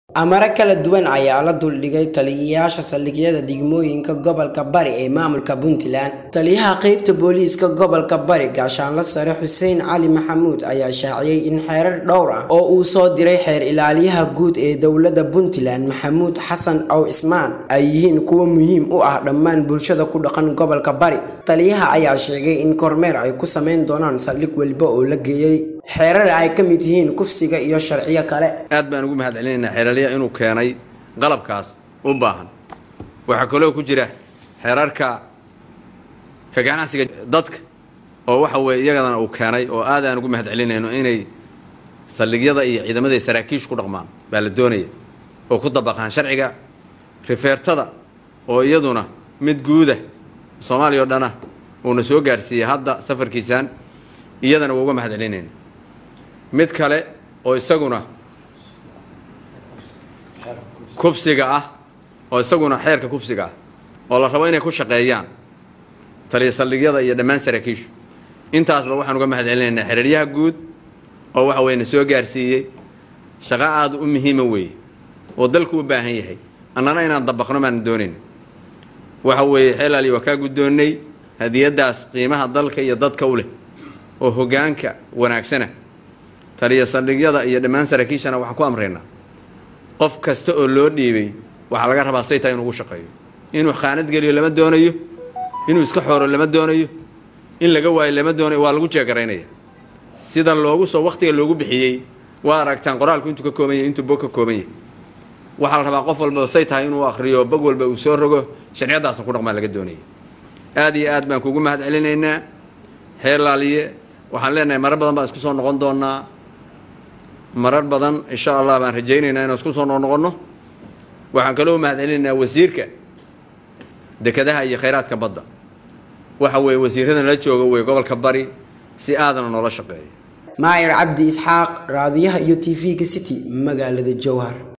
amaro kala duwan ayaa la duldhigay taliyayaasha saldhigyada degmooyinka gobolka bari ee maamulka puntland taliyaha qeybta booliiska gobolka bari gaashaanla sare xuseen cali maxamuud ayaa shaaciyey in xeerar dhowr ah oo uu soo diray xeer ilaaliyaha guud ee dowladda puntland maxamuud xasan ow cismaan ay yihiin kuwo muhiim u ah dhammaan bulshada ku dhaqan gobolka bari taliyaha ayaa sheegay in kormeer ay ku sameyn doonaan saldhig weliba oo la geeyey xeerar ay ka mid yihiin kufsiga iyo sharciyo kale aad baan ugu mahad celinaynaa xeeraliya inuu keenay qalabkaas u baahan waxaa kaloo ku jira xeerarka ka ganacsiga dadka oo waxa weeye iyagadana uu keenay oo aad aan ugu mahad celinayno inay saldhigyada iyo ciidamada saraakiishu ku dhaqmaan baa la doonaya oo ku dabaqaan sharciga rifeertada oo iyaduna mid guuda soomaaliya oo dhana uuna soo gaarsiiyey hadda safarkiisaan iyadana waa uga mahad celinayna mid kale oo isaguna kufsiga ah oo isaguna xeerka kufsiga ah oo la rabo inay ku shaqeeyaan taliya saldhigyada iyo dhammaan saraakiishu intaasba waxaan uga mahad celinaynaa xeraryaha guud oo waxa weye na soo gaarsiiyey shaqo aada u muhiima weeye oo dalku u baahan yahay annana inaan dabaqno baana doonayn waxa weeye xeelaali waa kaa guddoonnay hadiyaddaas qiimaha dalka iyo dadka u leh oo hoggaanka wanaagsana taliya saldhigyada iyo dhammaan saraakiishana waxaan ku amraynaa qof kasta oo loo dhiibay waxaa laga rabaa saytaa inuu ugu shaqeeyo inuu khaanad geliyo lama doonayo inuu iska xooro lama doonayo in laga waayo lama doonayo waa lagu jeegaraynaya sida loogu soo wakhtiga loogu bixiyey waa aragtaan qoraalku intuu ka kooban yahay intuu bog ka kooban yahay waxaa la rabaa qof walbaba say tahay inuu akhriyo bog walba uu soo rogo sharciyadaasna ku dhaqmaa laga doonaya aad iyo aad baan kugu mahad celinaynaa xeer laaliye waxaan leenahay marar badan baan isku soo noqon doonaa marar badan insha allah baan rajaynaynaa inaan isku soo noqnoqonno waxaan kaloo mahad celinaynaa wasiirka dekedaha iyo khayraadka badda waxa weeye wasiiradan la jooga wey gobolka bari si aadana noola shaqeeya maayar cabdi isxaaq raadiyaha iyo t v-ga city magaalada jowhar